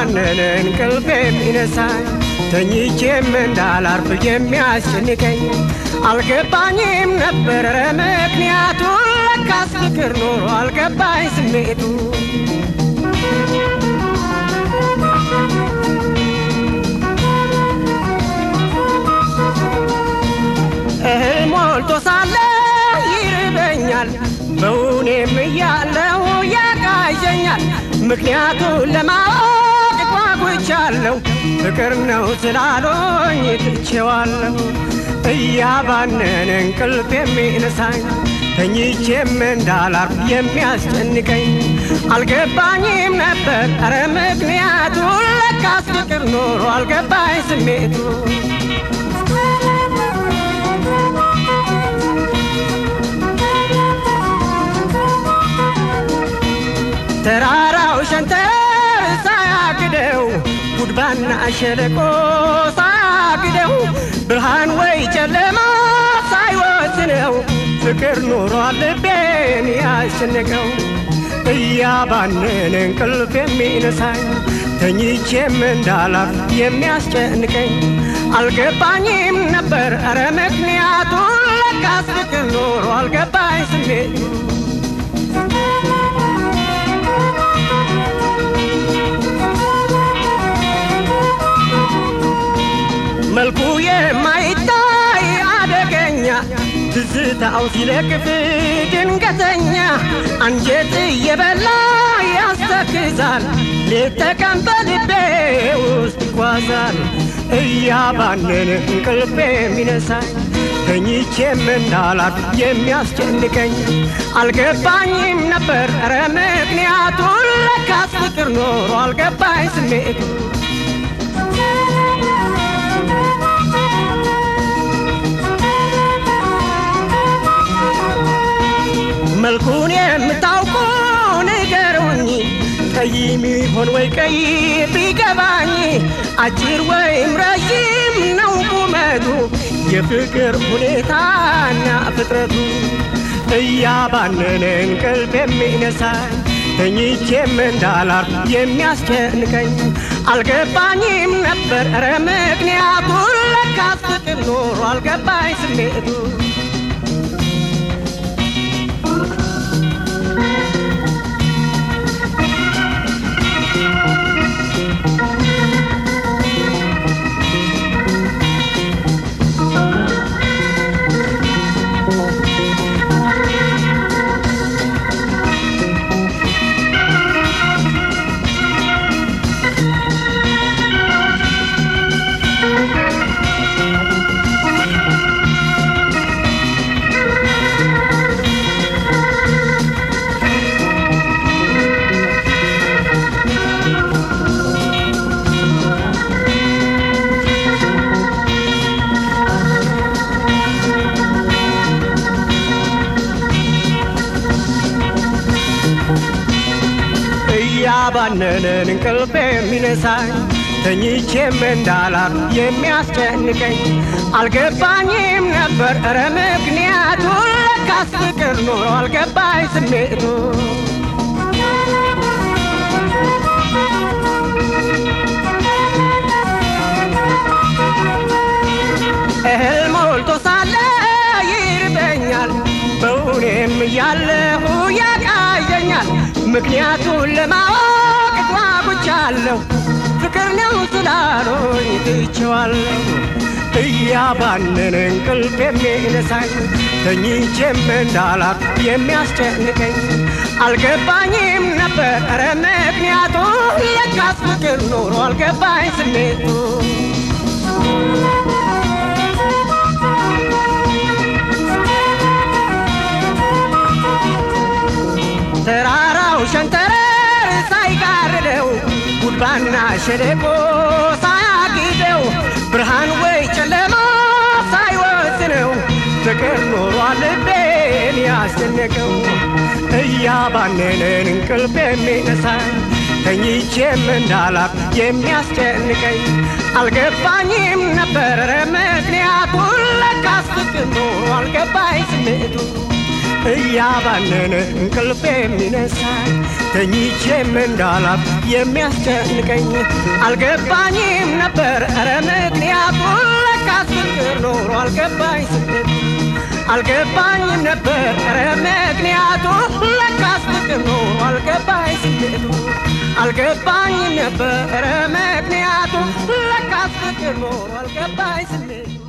እያባነነ እንቅልፍ የሚነሳኝ ተኝቼም እንዳላርፍ የሚያስጨንቀኝ አልገባኝም ነበረ ምክንያቱ ለካስ ፍቅር ኖሮ አልገባኝ ስሜቱ እህል ሞልቶ ሳለ ይርበኛል በውኔም እያለሁ ያቃዠኛል ምክንያቱን ለማወቅ ጓጉቻለሁ ፍቅር ነው ስላሎኝ ትቼዋለሁ እያባነነ እንቅልፍ የሚነሳኝ ተኝቼም እንዳላርፍ የሚያስጨንቀኝ አልገባኝም ነበር ኧረ ምክንያቱ ለካስ ፍቅር ኖሮ አልገባኝ ስሜቱ ተራራው ሸንተር ሳያግደው ጉድባና ሸለቆ ሳያግደው ብርሃን ወይ ጨለማ ሳይወስነው ፍቅር ኖሯል ልቤን ያስጨነቀው እያባነነ እንቅልፍ የሚነሳኝ ተኝቼም እንዳላፍ የሚያስጨንቀኝ አልገባኝም ነበር ኧረ ምክንያቱ ለካስ ፍቅር ኖሮ አልገባኝ ስሜቱ መልኩ የማይታይ አደገኛ ትዝታው ሲለክፍ ድንገተኛ አንጀት እየበላ ያስተክዛል ሌት ተቀን በልቤ ውስጥ ይጓዛል እያባነነ እንቅልፍ የሚነሳኝ ተኝቼም እንዳላርፍ የሚያስጨንቀኝ አልገባኝም ነበር ኧረ ምክንያቱ ለካስ ፍቅር ኖሮ አልገባኝ ስሜቱ መልኩን የምታውቁ ንገሩኝ፣ ጠይም ይሆን ወይ ቀይ ቢገባኝ፣ አጭር ወይም ረዥም ነው ቁመቱ፣ የፍቅር ሁኔታና ፍጥረቱ እያባነነ እንቅልፍ የሚነሳኝ ተኝቼም እንዳላርፍ የሚያስጨንቀኝ አልገባኝም ነበር ኧረ ምክንያቱ ለካስ ፍቅር ኖሮ አልገባኝ ስሜቱ እያባነነን እንቅልፍ የሚነሳኝ ተኝቼም እንዳላር የሚያስጨንቀኝ አልገባኝም ነበር ኧረ ምክንያቱ ለካስ ፍቅር ኖሮ አልገባኝ ስሜቱ እህል ሞልቶ ሳለ ይርበኛል በውኔም እያለሁ ያቃዠኛል ምክንያቱን ለማወቅ ጓጉቻለሁ ፍቅር ነው ስላሎኝ ትቼዋለሁ እያባነነ እንቅልፍ የሚነሳኝ ተኝቼም እንዳላር የሚያስጨንቀኝ አልገባኝም ነበር ኧረ ምክንያቱ ለካስ ፍቅር ኖሮ አልገባኝ ስሜቱ ተራራው ሸንተረር ሳይጋርደው ጉድባና ሸለቆ ሳያግደው ብርሃን ወይ ጨለማ ሳይወስነው ፍቅር ኖሯል ልቤን ያስጨነቀው እያባነነን እንቅልፍ የሚነሳኝ ተኝቼም እንዳላር የሚያስጨንቀኝ አልገባኝም ነበረ ምክንያቱን ለካስ ፍቅር ኖሮ አልገባኝ ስሜቱ እያባነነ እንቅልፍ የሚነሳኝ ተኝቼም እንዳላፍ የሚያስጨንቀኝ አልገባኝም ነበር ኧረ ምክንያቱ ለካስ ፍቅር ኖሮ አልገባኝ ስደት አልገባኝም ነበር ኧረ ምክንያቱ ለካስ ፍቅር ኖሮ አልገባኝ ስደቱ አልገባኝም ነበር ኧረ ምክንያቱ ለካስ ፍቅር ኖሮ አልገባኝ ስሜቱ